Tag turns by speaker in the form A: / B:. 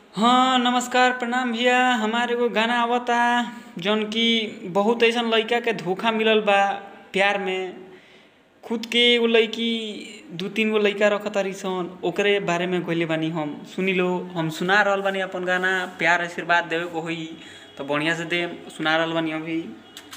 A: हाँ नमस्कार प्रणाम भैया हमार एगो गाना आवता जौन कि बहुत अइसन लइका के धोखा मिलल बा प्यार में खुद के एगो लइकी दू तीन गो लइका रखतारी सन ओकरे बारे में गइले बानी हम सुनी लो हम सुना रहल बानी अपन गाना प्यार आशीर्वाद देवे के होई तो बढ़िया से देम सुना रहल बानी अभी